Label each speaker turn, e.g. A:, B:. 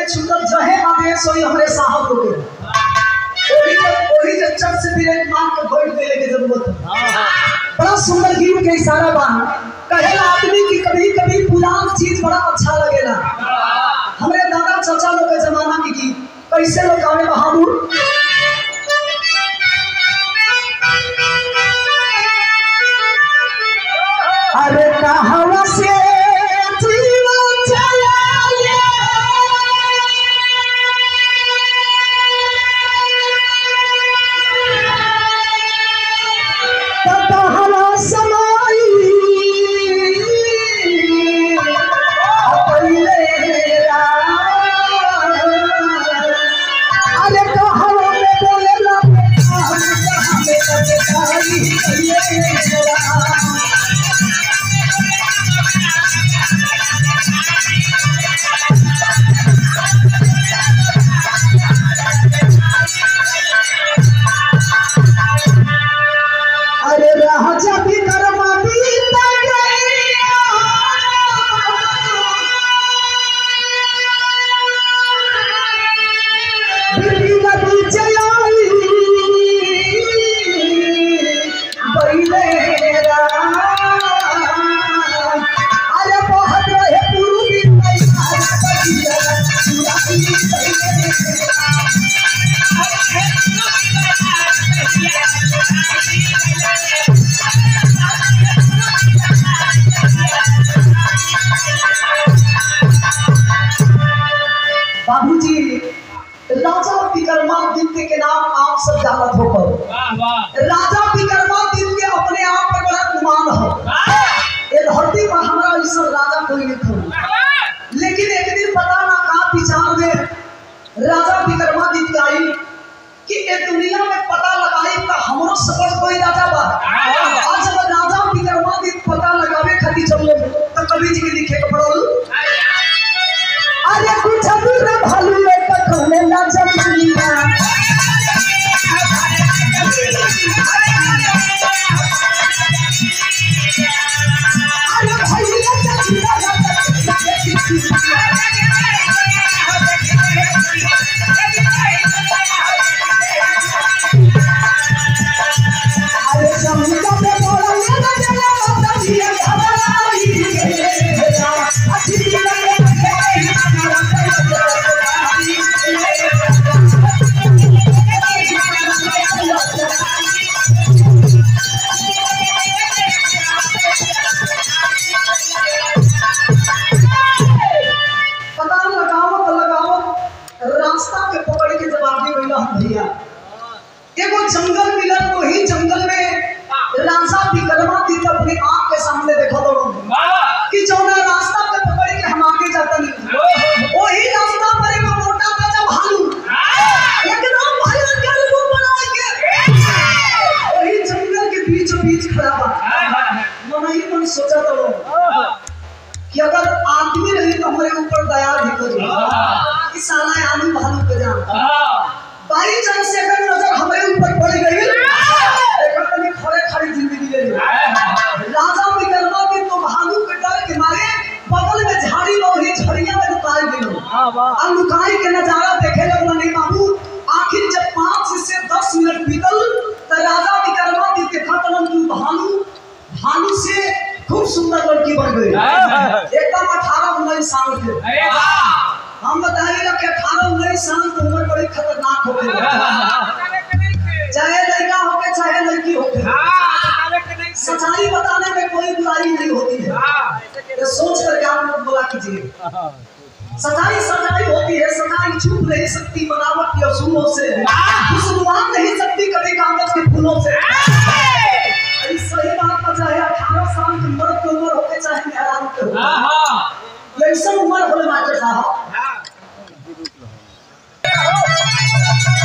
A: के छूटल जहे आदेश होई हमरे साहब को ओही जब ओही जब चट से ब्रेक मार के घोट देले के जरूरत है बड़ा सुंदर गीत के इशारा बा कहेला आदमी की कभी कभी पुरान चीज बड़ा अच्छा लगेला हमरे दादा चाचा लोग के जमाना की गीत कैसे लोग गावे बहादुर अरे कहवा से जीवन चलाए कहवा समाई पहिले अरे कहवा में बोलेला हमें अरे राजा भी कर्मा बीत गई नदी चलाई बैलेरा अरे बहुत रहे पूर्वी पैसा बाबूजी राजा विक्रमादित्य के नाम आप सब जानत हो पर राजा विक्रमादित्य अपने आप पर बड़ा गुमान हो ये धरती पर हमारा ऐसा राजा कोई नहीं था लेकिन एक दिन पता ना कहा विचार में राजा विक्रमादित्य आई कि ये दुनिया में पता लगाई का हमरो सफल कोई राजा बा आज जब राजा विक्रमादित्य पता लगावे खातिर चले तो कवि जी के लिखे के पड़ल अरे कुछ दूर भालू में पकड़ने ना जमीना अरे भैया अरे जमीना पे बोला ये ना चला तभी घबराई अच्छी पता लगावत लगावत रास्ता के पकड़ के जब आगे बढ़ला हम भैया एगो जंगल मिलल वही जंगल में राजा विक्रमादित्य अपने आँख के सामने देखा दो कि जौना रास्ता पे पकड़ के हम आगे जाता नहीं वही रास्ता पर एगो मोटा ताजा भालू एकदम भयंकर के रूप बना के वही जंगल के बीचों बीच खड़ा बा मन ही मन सोचा तो कि अगर आदमी रही तो हमारे ऊपर दया भी करी कि साला आदमी भालू के जान बाई चांस से अगर नजर हमारे ऊपर पड़ गई एक अपनी खड़े खड़ी जिंदगी ले ली राजा विक्रमा के तो भालू के डर के मारे बगल में झाड़ी बहुरी झड़िया में लुकाई गई और लुकाई के नजारा देखे लगला नहीं बाबू आखिर जब पाँच से दस मिनट बीतल तो राजा विक्रमादित्य के खतरन की भालू भालू से खूब सुंदर लड़की बन गई एकदम अठारह उन्नीस साल के हम बताइए ना कि अठारह उन्नीस साल की उम्र बड़ी खतरनाक होती है चाहे लड़का हो के चाहे लड़की हो के सच्चाई बताने में कोई बुराई नहीं होती है ये सोच कर आप लोग बोला कीजिए सच्चाई सच्चाई होती है सच्चाई छुप नहीं सकती बनावट के असूलों से खुशबुआ नहीं सकती कभी कागज के फूलों से अरे सही बात पर चाहे अठारह साल की मर्द की उम्र होके चाहे मेहरान के हो ऐसा उम्र होले मास्टर साहब